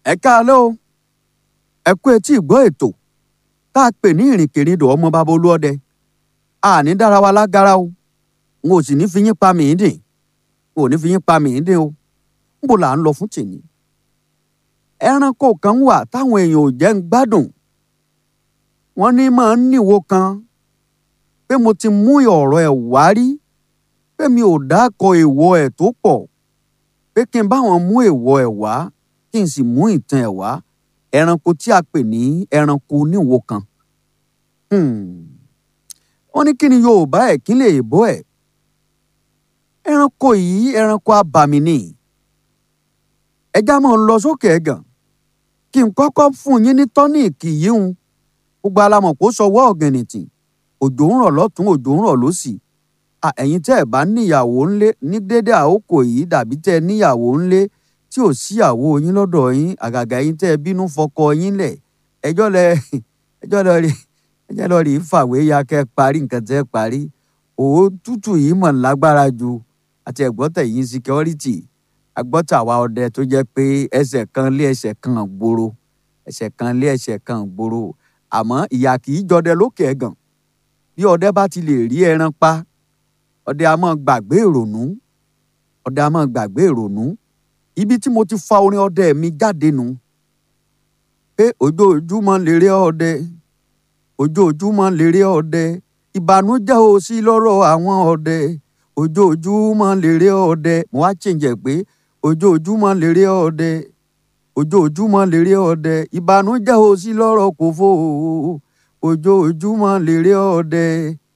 ẹ káalẹ́ o ẹ kú etí ìgbọ́ ètò tá a pè ní ìrìnkèrindò ọmọ bàbá olúọdẹ àní dára wa lágara o n ò sì ní fi yín pa mí dìn n ò ní fi yín pa mí dìn o níbo là ń lọ fún tèmi ẹranko kan wà táwọn èèyàn ò jẹ́ ń gbádùn wọ́n ní máa ń níwo kan pé mo ti mú ọ̀rọ̀ ẹ̀ wá rí pé mi ò dákọ̀ èèwọ̀ ẹ̀ tó pọ̀ pé kí n bá wọn mú èèwọ̀ ẹ̀ wá kí n sì mú ìtàn ẹ̀ wá ẹranko tí a pè ní ẹranko oníwo kan. Hmm. wọ́n ní kí ni Yorùbá ẹ̀ kí lè bọ́ ẹ̀. ẹranko yìí ẹranko abàmì ni. ẹja máa ń lọ sókè ẹ̀gàn kí n kọ́kọ́ fún yín ní tọ́níìkì yìí hun gbogbo alamọ̀ kó sọwọ́ ọ̀gẹ̀nìtì òjò ń rọ̀ lọ́tún òjò ń rọ̀ lósì ẹ̀yin tẹ́ ẹ̀ bá níyàwó ńlé ní dédé àókò yìí dàbí tẹ́ ẹ níyàwó ńlé tí ò síyàwó yín lọ́dọ̀ yín àgàgà yín tẹ́ ẹ bínú fọkọ yín lẹ̀ ẹjọ́ lẹ ẹjọ́ lọ rí ẹjọ́ lọ rí fàwé ya kẹ́ parí nǹkan tẹ́ parí òótútù yìí mọ̀ lágbára ju àti ẹ̀gbọ́tẹ̀ yín security agbọ́tà wa ọdẹ tó jẹ́ pé ẹsẹ̀ kan lé ẹsẹ̀ kan gbòòrò ẹsẹ̀ kan lé ẹsẹ̀ kan gbòòrò àmọ́ ìyà kì í jọdẹ lókè ẹ̀gàn bí ọdẹ bá ti lè rí ẹran pa ọdẹ a máa gbàgbé ìrònú ọdẹ a máa gbàgbé ìrònú ibi tí mo ti fa orin ọdẹ mi jáde nù pé ojoojúmọ́ lèrè ọdẹ ojoojúmọ́ lèrè ọdẹ ìbànújẹ́ ò sí lọ́rọ̀ àwọn ọdẹ ojoojúmọ́ lèrè ọdẹ mo wá chẹ́ǹjẹ̀ pé ojoojúmọ́ lèrè ọdẹ ojoojúmọ́ lèrè ọdẹ ìbànújẹ́ ò sí lọ́rọ̀ kò fò ojoojúmọ́ lèrè ọdẹ.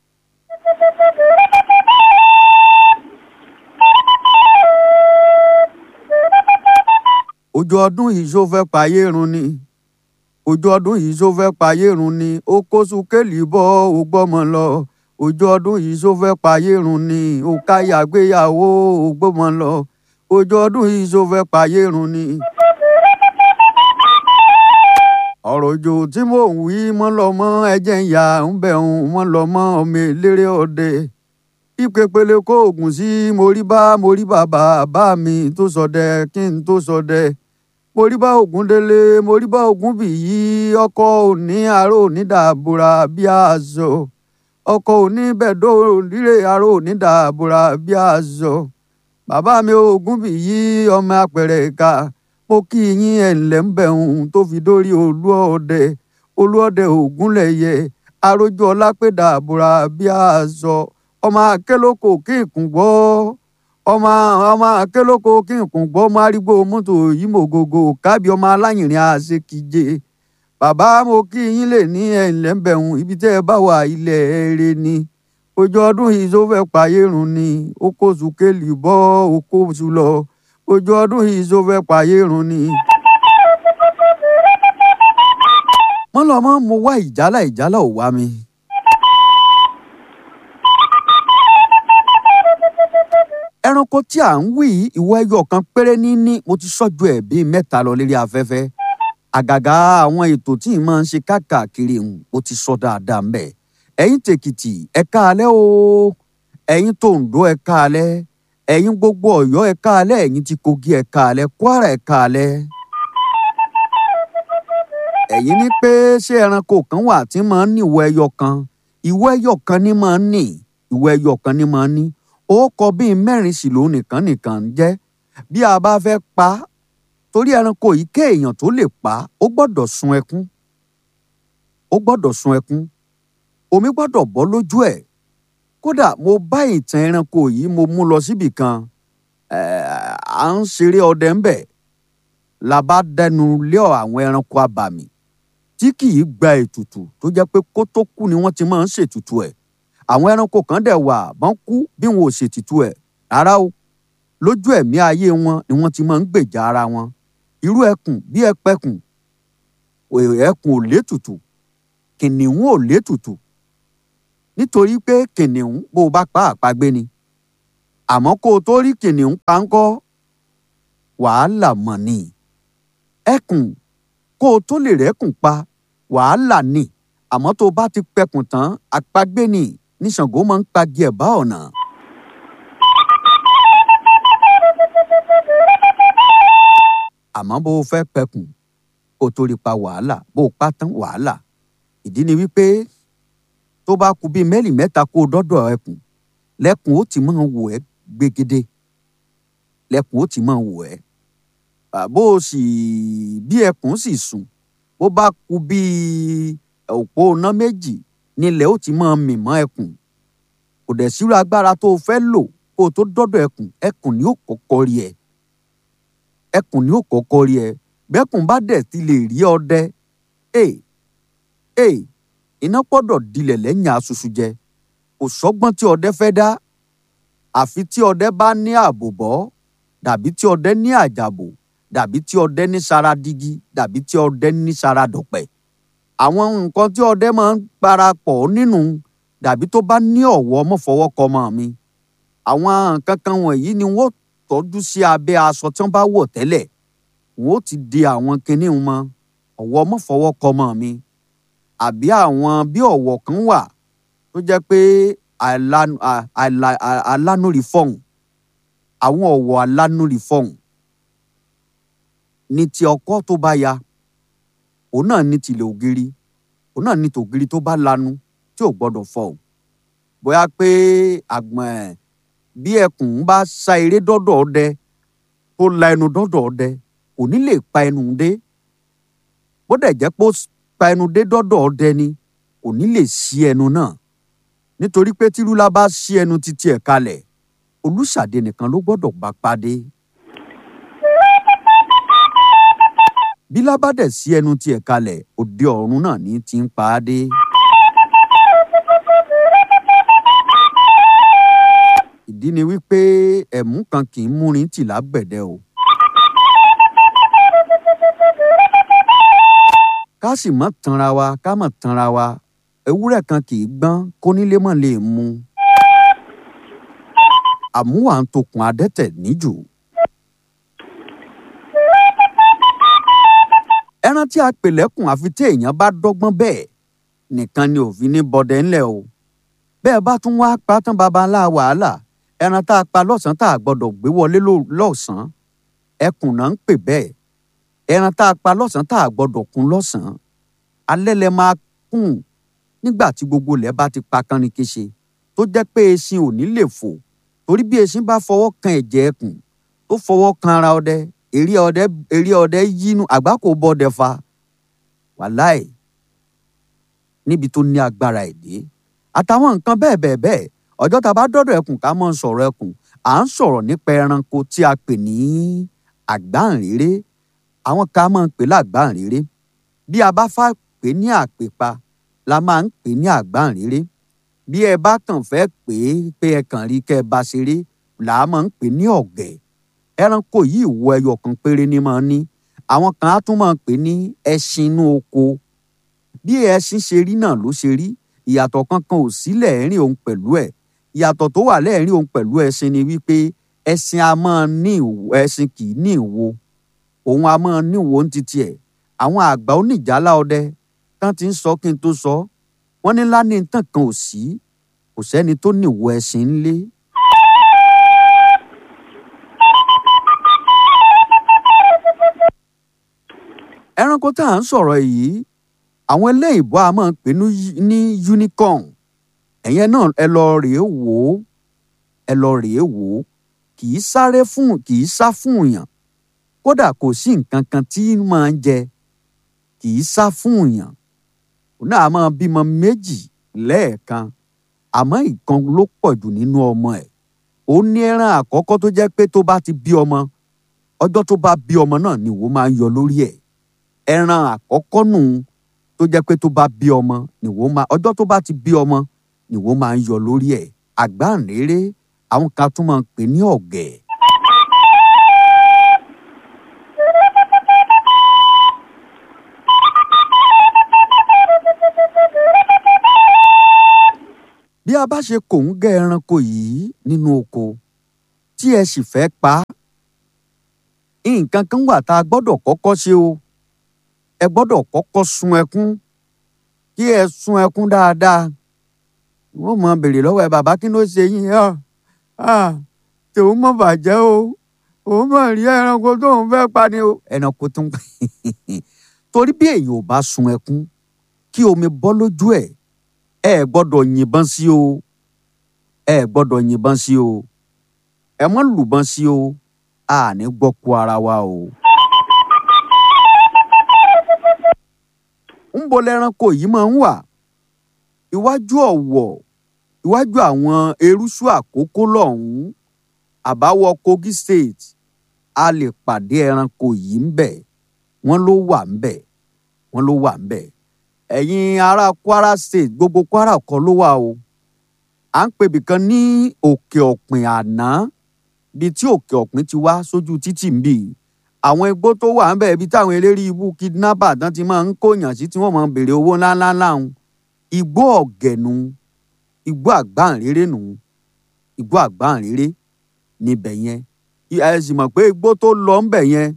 ojú ọdún yìí ṣó fẹ́ payé run ni ojú ọdún yìí ṣó fẹ́ payé run ni ó kó sukẹ́lì bọ́ ó gbọ́mọ lọ ojú ọdún yìí ṣó fẹ́ payé run ni ó káyà gbéyàwó ó gbọ́mọ lọ ojú ọdún yìí ṣó fẹ́ payé run ni. ọ̀rọ̀ òjò tí mò ń wí mọ́ lọ mọ́ ẹ̀jẹ̀ ń yà ń bẹ̀ ń mọ́ lọ mọ́ ọmọ eléré ọdẹ ìpèpele kó oògùn sí mo rí bá mo rí bàbá bá mi tó sọdẹ kí n tó sọdẹ mo rí bá ògùn délé mo rí bá ògùn bì yí ọkọ òní àárò onídàbòrà bí aṣọ ọkọ òní bẹ̀dọ̀ líre àárò onídàbòrà bí aṣọ bàbá mi ògùn bì yí ọmọ apẹ̀rẹ̀ ìka mo kí yín ẹ̀ ǹlẹ́ ń bẹ̀hùn tó fi dórí olúọdẹ olúọdẹ ògúnlẹ̀yẹ arójú ọlápẹ̀dà àbúrà bí aṣọ ọmọ akélókò kí nkùn gbọ́ ọmọ ọmọ akélókò kí nkùn gbọ́ ọmọ arígbó mọ́tò yìí mọ̀ gògò kábí ọmọ aláyìnrín àṣekíje bàbá mo kí yín lè ní ẹ̀ǹlẹ́ ń bẹ̀hùn ibi tẹ́ ẹ bá wà ilẹ̀ eré ni ojú ọdún yìí tó fẹ́ payé run ni ó kó sùkélì bọ́ ó kó sù lọ ojú ọdún yìí tó fẹ́ payé run ni. mọ́lọ́mọ́ mo wá ìjálá ìjálá ò wá mi. ẹranko tí à ń wí ìwọ ẹyọ kan péré níní mo ti sọ́jú ẹ̀ bíi mẹ́ta lọ lérí afẹ́fẹ́ àgàgà àwọn ètò tí ì máa ń ṣe káàkiri ń mo ti sọ dáadáa mbẹ ẹ̀yin tèkìtì ẹ káalẹ́ o ẹ̀yin tòǹdó ẹ káalẹ́ ẹ̀yin gbogbo Ọ̀yọ́ ẹ káalẹ́ ẹ̀yin ti Kogi ẹ káalẹ́ Kwara ẹ káalẹ́ ẹ̀yin ní pé ṣé ẹranko kan wà tí máa ń ní ìwọ ẹyọ kan ìwọ ẹyọ kan ní máa ń ní ìwọ ẹyọ kan ní máa ń ní ó kọ bíi mẹ́rin sì ló nìkan nìkan ń jẹ́ bí a bá fẹ́ pa á torí ẹranko yìí kéèyàn tó lè pa á ó gbọ́dọ̀ sun ẹkún ó gbọ́dọ̀ sun ẹkún omi gbọ́dọ̀ bọ́ lójú ẹ̀ kódà mo bá ìtàn ẹranko yìí mo mú lọ síbì kan à ń ṣeré ọdẹ ńbẹ̀ la bá dẹnu lé àwọn ẹranko abàmì tí kì í gba ètùtù tó jẹ́ pé kó tó kú ni wọ́n ti máa ń ṣètùtù ẹ̀ àwọn ẹranko kan dẹ̀ wà bọ́n kú bí wọn ò ṣètìtù ẹ̀ rárá o lójú ẹ̀mí ayé wọn ni wọ́n ti máa ń gbèjà ara wọn irú ẹkùn bí ẹpẹkùn ẹkùn ò létùtù kìnìún ò létùtù nítorí pé kìnìún bó o bá pa àpagbé ni àmọ́ kó o tó rí kìnìún pa ńkọ́ wàhálà mọ̀ ni ẹkùn kó o tó lè rẹ́kùn pa wàhálà ni àmọ́ tó o bá ti pẹkùn tán àpagbé ni ní Ṣàngó máa ń pagi ẹ̀bá ọ̀nà. àmọ́ bó o fẹ́ pẹkùn kó o tó rí pa wàhálà bó o pa tán wàhálà ìdí ni wípé tó bá kù bíi mẹ́lì mẹ́ta kó o dọ́dọ̀ ẹkùn lẹ́kùn ó ti máa wò ẹ́ gbégede lẹ́kùn ó ti máa wò ẹ́ bó o sì bí ẹkùn sì sùn bó bá kù bíi òpó iná méjì nílẹ̀ ó ti máa mì mọ́ ẹkùn kò dẹ̀ sírú agbára tó o fẹ́ lò kó o tó dọ́dọ̀ ẹkùn ẹkùn ni ó kọ́kọ́ rí ẹ ẹkùn ni ó kọ́kọ́ rí ẹ bẹ́kùn bá dẹ̀ ti lè rí ọdẹ ee ee iná gbọ́dọ̀ dilẹ̀ lẹ́yìn asusu jẹ kò sọ́gbọ́n tí ọdẹ fẹ́ dá àfi tí ọdẹ bá ní àbòbọ́ dàbí tí ọdẹ ní àjàbò dàbí tí ọdẹ ní sara dígí dàbí tí ọdẹ ní sara dọ̀pẹ̀ àwọn nǹkan tí ọdẹ máa ń parapọ̀ nínú dàbí tó bá ní ọ̀wọ́ mọ́fọwọ́kọmọ mi àwọn nǹkan kan wọ̀nyí ni wọ́n tọ́jú sí abẹ́ aṣọ tí wọ́n bá wọ̀ tẹ́lẹ̀ wọ́n ó ti di àwọn kinní mọ́ ọ̀wọ́ mọ́fọwọ́kọmọ mi àbí àwọn bí ọ̀wọ̀ kan wà tó jẹ́ pé alánúri fọ̀hún àwọn ọ̀wọ̀ alánúri fọ̀hún ní ti ọkọ tó bá ya òun náà ní tìlẹ̀ ògiri òun náà ní tògiri tó bá lanu tí ò gbọ́dọ̀ fọ̀hún bóyá pé àgbọ̀n ẹ̀ bí ẹkùn bá sa eré dọ́dọ̀ ọdẹ tó la ẹnu dọ́dọ̀ ọdẹ kò ní lè pa ẹnu dé bó dẹ̀ jẹ́ pé ó pa ẹnu dé dọ́dọ̀ ọdẹ ni kò ní lè ṣí ẹnu náà nítorí pé tírúlá bá ṣí ẹnu títí ẹ̀ kalẹ̀ olùṣàdé nìkan ló gbọ́dọ̀ bá pàdé. bí lábàdẹ̀ sí ẹnu tiẹ̀ kalẹ̀ òde ọ̀run náà ní ti ń pa á dé. ìdí ni wípé ẹ̀mú kan kì í múrin tì lágbẹ̀dẹ o. ká sì mọ́ tanra wa ká mọ̀ tanra wa ewúrẹ́ kan kì í gbọ́n kónílé mọ̀ lè mu. àmúwà ń tokùn adẹ́tẹ̀ níjù. ẹran tí a pè lẹ́kùn àfi tí èèyàn bá dọ́gbọ́n bẹ́ẹ̀ nìkan ni òfin ní bọdẹ ńlẹ̀ o. bẹ́ẹ̀ bá tún wá pa tán baba ńlá wàhálà ẹran tá a pa lọ́sàn-án tá a gbọ́dọ̀ gbé wọlé lọ́sàn-án ẹkùn náà ń pè bẹ́ẹ̀ ẹran tá a pa lọ́sàn-án tá a gbọ́dọ̀ kún lọ́sàn-án alẹ́ lẹ máa kùn nígbà tí gbogbo ilẹ̀ bá ti pa kánrin kéṣe tó jẹ́ pé eṣin ò ní lè fò torí bí eṣin bá fọwọ́ kan ẹ̀jẹ̀ ẹkùn tó fọwọ́ kan ara ọdẹ eré ọdẹ eré ọdẹ yínú àgbákò bọ́dẹ fa wàláì níbi tó ní agbára èdè àtàwọn nǹkan bẹ́ẹ̀ bẹ́ẹ̀ bẹ́ẹ̀ ọjọ́ tá a bá dọ́dọ̀ ẹkùn ká mọ̀ ń sọ̀rọ̀ ẹkùn à ń sọ̀rọ̀ nípa ẹranko tí a pè ní àgbáǹréré àwọn ká máa ń pè lágbáǹréré bí a bá fà pé ní àpèpa la máa ń pè ní àgbáǹréré bí ẹ bá kàn fẹ́ pè é pé ẹ kàn rí kẹ́ ẹ bá ṣeré là á máa ń pè ní ọ̀gẹ̀ ẹranko yìí wo ẹyọ kan péré ní máa ní àwọn kan á tún máa pè ní ẹṣin inú oko bí ẹṣin ṣe rí náà ló ṣe rí ìyàtọ̀ kankan ò sí lẹ́ẹ̀rín òun pẹ̀lú ẹ̀ ìyàtọ̀ tó wà lẹ́ẹ̀rín òun pẹ̀lú ẹṣin ni wípé ẹṣin a máa ní ìwo ẹṣin kì í ní ìwo òun a máa ní ìwo ní titi ẹ̀ àwọn àgbà oníjàlá ọdẹ tán ti ń sọ kí n tó sọ wọ́n ní lá ní tàn kan ò sí kò sẹ́ni tó ní ìwo ẹṣin ńlé. ẹranko tá à ń sọ̀rọ̀ yìí àwọn eléyìnbó a máa ń pè ní unicorn ẹ̀yẹn náà ẹ lọ rèé wò ó ẹ lọ rèé wò ó kì í sáré fún kì í sá fún èèyàn kódà kò sí nǹkan kan tí máa ń jẹ kì í sá fún èèyàn òun náà máa bímọ méjì lẹ́ẹ̀kan àmọ́ ìkan ló pọ̀ jù nínú ọmọ ẹ̀ ó ní ẹran àkọ́kọ́ tó jẹ́ pé tó bá ti bí ọmọ ọjọ́ tó bá bí ọmọ náà ni ìwọ máa ń yọ lórí ẹ̀ ẹran àkọ́kọ́ nù tó jẹ́ pé tó bá bí ọmọ nìwọ máa ọjọ́ tó bá ti bí ọmọ nìwọ máa ń yọ lórí ẹ̀ àgbáǹréré àwọn kan tún máa ń pè ní ọ̀gẹ̀. bí a bá ṣe kò ń gẹ ẹranko yìí nínú oko tí ẹ sì fẹ́ pa á nǹkan kan wà tá a gbọ́dọ̀ kọ́kọ́ ṣe o ẹ gbọ́dọ̀ kọ́kọ́ sun ẹkún kí ẹ sun ẹkún dáadáa wọ́n mọ béèrè lọ́wọ́ ẹ bàbá kí ló ṣe yín ọ́ tòun mọ̀ bàjẹ́ o òun mọ̀ rí ẹranko tóun fẹ́ pa ni o ẹranko tún torí bí èèyàn ò bá sun ẹkún kí omi bọ́ lójú ẹ̀ ẹ ẹ̀ gbọ́dọ̀ yìnbọn sí o ẹ ẹ̀ gbọ́dọ̀ yìnbọn sí o ẹ mọ́ lùbọn sí o a ní gbọ́ kú ara wa o. ń bo lẹ́ranko yìí máa ń wà iwájú ọ̀wọ̀ iwájú àwọn eruṣu àkókò lọ́hùn-ún àbáwọ̀ Kogi State a lè pàdé ẹranko yìí ń bẹ̀ wọ́n ló wà ń bẹ̀ wọ́n ló wà ń bẹ̀ ẹ̀yin ará Kwara State gbogbo Kwara kọ́ ló wà o à ń pebì kan ní òkè ọ̀pìn àná bíi tí òkè ọ̀pìn ti wá sójú títì ń bì àwọn igbó tó wà ń bẹ̀ ibi táwọn eléré ibú kidnapper tán ti máa ń kóyàn sí tí wọ́n máa ń béèrè owó ńláńlá láhùn igbó ọ̀gẹ̀nu igbó àgbáǹréré nù igbó àgbáǹréré níbẹ̀ yẹn ẹ sì mọ̀ pé igbó tó lọ ń bẹ̀ yẹn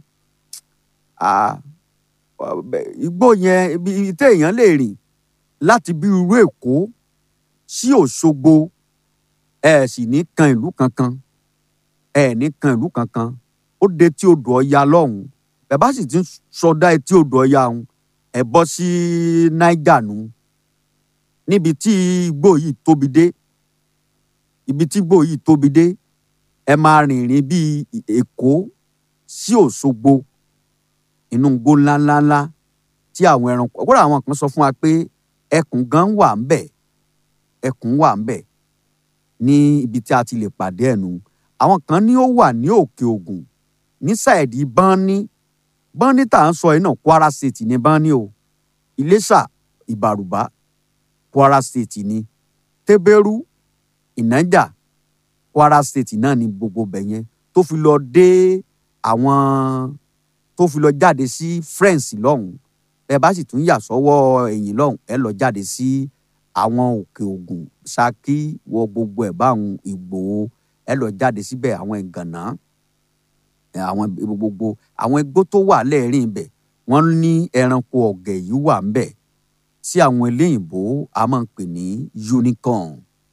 igbó yẹn ibi téèyàn lè rìn láti bí irú Èkó sí Òṣogbo ẹ sì ní kan ìlú kankan ẹ ní kan ìlú kankan ó de tí odò Ọya lọ́hùn ẹ bá sì ti ń sọdá etí odò Ọya ọ̀hún ẹ bọ́ sí Niger nù níbi tí igbó yìí tóbi dé ibi tí igbó yìí tóbi dé ẹ máa rìnrìn bíi Èkó sí Òṣogbo inú igbó ńláńláńlá tí àwọn ẹranko kódà àwọn kan sọ fún wa pé ẹkùn gan wà ń bẹ̀ ẹkùn wà ń bẹ̀ ní ibi tí a ti lè pàdé ẹnu àwọn kan ní ó wà ní Òkè Ògùn ní sáìdì Bánní Bánní tá à ń sọ yìí náà Kwara State ní Bánní o Iléṣà Ìbàrùbá Kwara State ní Tẹ́bẹ́rú Ìnájà Kwara State náà ní gbogbo bẹ̀ yẹn tó fi lọ dé àwọn tó fi lọ jáde sí France lọ́hùn ẹ bá sì tún yà sọ́wọ́ ẹ̀yìn lọ́hùn ẹ lọ jáde sí àwọn Òkè Ògùn Ṣakí wọ gbogbo ẹ̀ báwọn Ìgbòho ẹ lọ jáde síbẹ̀ àwọn ìgànná àwọn gbogbo àwọn igbó tó wà lẹ́ẹ̀rín ibẹ̀ wọ́n ní ẹranko ọ̀gẹ̀ yìí wà ń bẹ̀ tí àwọn eléyìnbó a máa ń pè ní unicorn.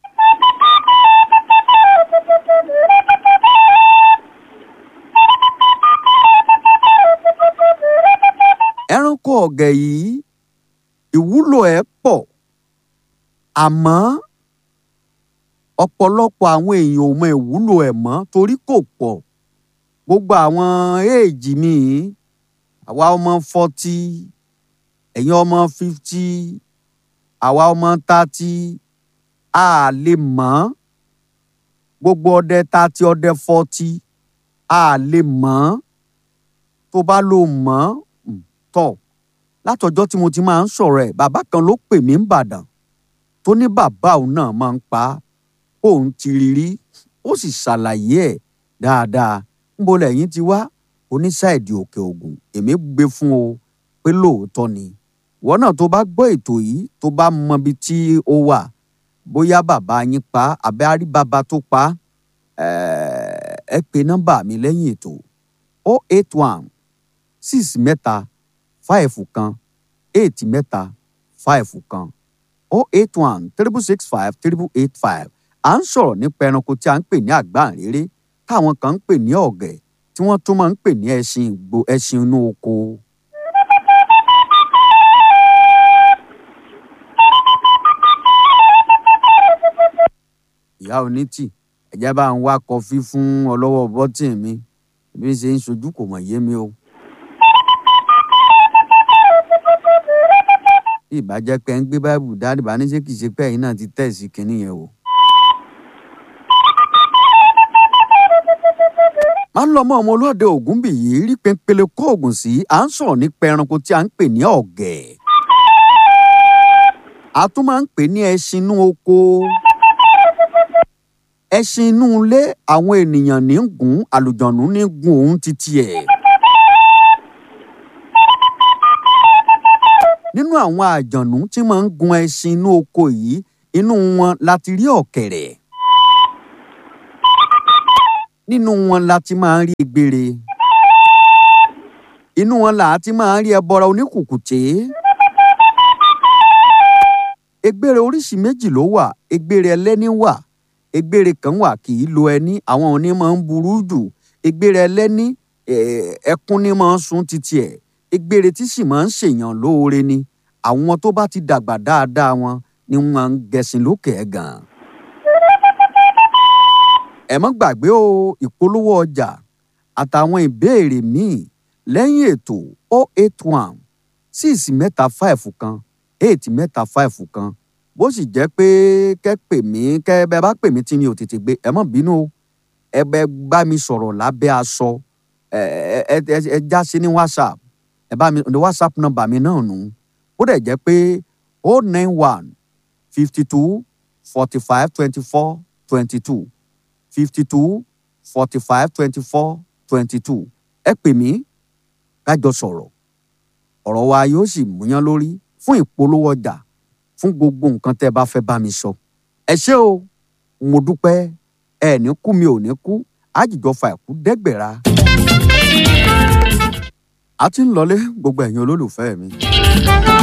ẹranko ọ̀gẹ̀ yìí ìwúlò ẹ̀ pọ̀ àmọ́ ọ̀pọ̀lọpọ̀ àwọn èèyàn ò mọ ìwúlò ẹ̀ mọ́ torí kò pọ̀ gbogbo àwọn éèjì mi àwa ọmọ fọ́tí ẹ̀yin ọmọ fíftí àwa ọmọ tátí a lè mọ̀ gbogbo ọdẹ tátí ọdẹ fọ́tí a lè mọ̀ tó bá lò mọ̀ tọ̀ látọjọ́ tí mo ti máa ń sọ̀rọ̀ ẹ̀ bàbá kan ló pè mí ń bàdàn tó ní bàbá òun náà máa ń pa òun ti rí rí ó sì ṣàlàyé ẹ̀ dáadáa níbo lẹ́yìn ti wá oníṣàìdì òkè ògùn èmi gbé fún o pé lóòótọ́ ni ìwọ náà tó bá gbọ́ ètò yìí tó bá mọbi tí ó wà bóyá bàbá yín pa àbẹ́ àrí bàbá tó pa ẹ pè nọ́mbà mi lẹ́yìn ètò o eight one six mẹ́ta five kan eight mẹ́ta five kan o eight one triple six five triple eight five à ń sọ̀rọ̀ nípa ẹranko tí a ń pè ní àgbáǹréré táwọn kan ń pè ní ọ̀gẹ̀ tí wọ́n tún máa ń pè ní ẹṣin ìgbò ẹṣin inú oko. ìyá onítì ẹ̀jẹ̀ bá ń wá kọfí fún ọlọ́wọ́ bọ́tìn mi bí ṣe ń ṣojú kò mọ̀ yé mi o. bí ìbàjẹ́ pé ń gbé báìbù dáàdì bá ní ṣé kìí ṣe pé ẹ̀yin náà ti tẹ̀ sí kinní yẹn o. máa ń lọ mọ́ ọmọ olóde ògún bì yìí rí pépele kó oògùn sí à ń sọ̀rọ̀ nípa ẹranko tí a ń pè ní ọ̀gẹ̀. a tún máa ń pè ní ẹṣin inú oko. ẹṣin inú ilé àwọn ènìyàn ní gùn àlùjọ̀nù ní gùn òun títí ẹ̀. nínú àwọn àjọ̀nù tí máa ń gun ẹṣin inú oko yìí inú wọn láti rí ọ̀kẹ̀rẹ̀ nínú wọn la ti máa ń rí egbére inú wọn là á ti máa ń rí ẹbọra oníkùkùté egbére oríṣi méjì ló wà egbére ẹlẹ́ni wà egbére kan wà kì í lo ẹni àwọn òní máa ń burú jù egbére ẹlẹ́ni ẹkún ní máa ń sun títí ẹ̀ egbére tí sì máa ń ṣèyàn lóore ni àwọn tó bá ti dàgbà dáadáa wọn ni wọ́n máa ń gẹṣin lókè ẹ̀gàn. ẹ má gbàgbé o ìpolówó ọjà àtàwọn ìbéèrè míì lẹ́yìn ètò 081 6 mẹ́ta 5 kan 8 mẹ́ta 5 kan bó sì jẹ́ pé kẹ́ pè mí kẹ́ bẹ́ bá pè mí tí mi ò tètè gbé ẹ má bínú o ẹ bẹ bá mi sọ̀rọ̀ lábẹ́ aṣọ ẹ ẹ ẹ ẹ já sí ní whatsapp ẹ bá mi ní whatsapp nọ́mbà mi náà nù ó dẹ̀ jẹ́ pé o nine one fifty two forty five twenty four twenty two fifty two forty five twenty four twenty two ẹ pè mí kájọ sọ̀rọ̀ ọ̀rọ̀ wa yóò sì múyán lórí fún ìpolówó ọjà fún gbogbo nǹkan tẹ́ ẹ bá fẹ́ bá mi sọ ẹ ṣé o mo dúpẹ́ ẹ ní kú mi ò ní kú àjìjọ fa ẹ̀kú dẹ́gbẹ̀ra. a ti ń lọlé gbogbo ẹ̀yin olólùfẹ́ mi.